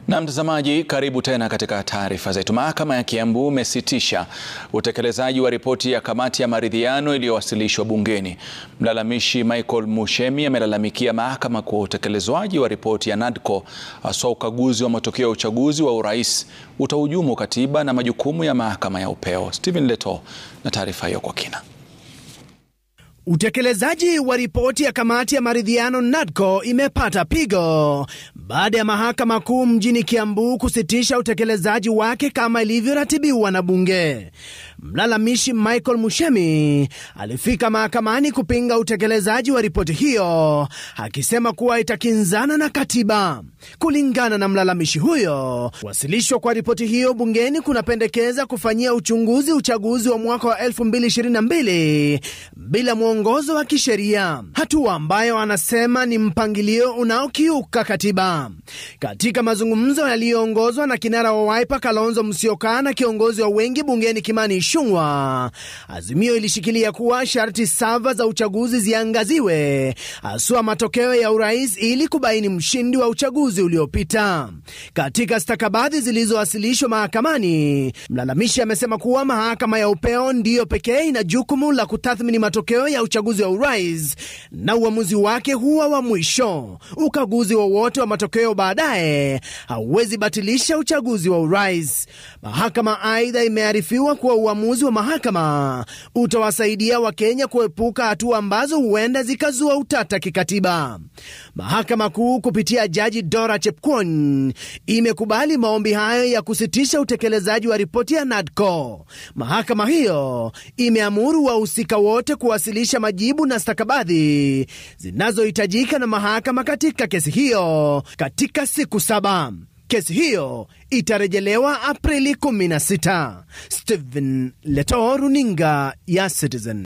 Na mtazamaji, karibu tena katika taarifa zetu. Mahakama ya Kiambu imesitisha utekelezaji wa ripoti ya kamati ya maridhiano iliyowasilishwa bungeni. Mlalamishi Michael Mushemi amelalamikia mahakama kwa utekelezwaji wa ripoti ya NADCO, haswa ukaguzi wa matokeo ya uchaguzi wa urais utahujumu katiba na majukumu ya mahakama ya upeo. Stephen Leto na taarifa hiyo kwa kina. Utekelezaji wa ripoti ya kamati ya maridhiano NADCO imepata pigo baada ya mahakama kuu mjini Kiambu kusitisha utekelezaji wake kama ilivyoratibiwa na bunge. Mlalamishi Michael Mushemi alifika mahakamani kupinga utekelezaji wa ripoti hiyo, akisema kuwa itakinzana na katiba. Kulingana na mlalamishi huyo, kuwasilishwa kwa ripoti hiyo bungeni kunapendekeza kufanyia uchunguzi uchaguzi wa mwaka wa 2022 bila mwongozo wa kisheria, hatua ambayo anasema ni mpangilio unaokiuka katiba. Katika mazungumzo yaliyoongozwa na kinara wa Wiper Kalonzo Musyoka na kiongozi wa wengi bungeni Kimani Ichung'wah, Azimio ilishikilia kuwa sharti sava za uchaguzi ziangaziwe, haswa matokeo ya urais ili kubaini mshindi wa uchaguzi uliopita. Katika stakabadhi zilizowasilishwa mahakamani, mlalamishi amesema kuwa mahakama ya upeo ndiyo pekee ina jukumu la kutathmini matokeo ya uchaguzi wa urais na uamuzi wake huwa wa mwisho. Ukaguzi wowote wa, wa matokeo baadaye hauwezi batilisha uchaguzi wa urais. Mahakama aidha imearifiwa kuwa uamuzi wa mahakama utawasaidia Wakenya kuepuka hatua ambazo huenda zikazua utata kikatiba. Mahakama Kuu kupitia Jaji Dora Chepkwony imekubali maombi hayo ya kusitisha utekelezaji wa ripoti ya NADCO. Mahakama hiyo imeamuru wahusika wote kuwasilisha majibu na stakabadhi zinazohitajika na mahakama katika kesi hiyo katika siku saba. Kesi hiyo itarejelewa Aprili 16. Stephen Leto, runinga ya Citizen.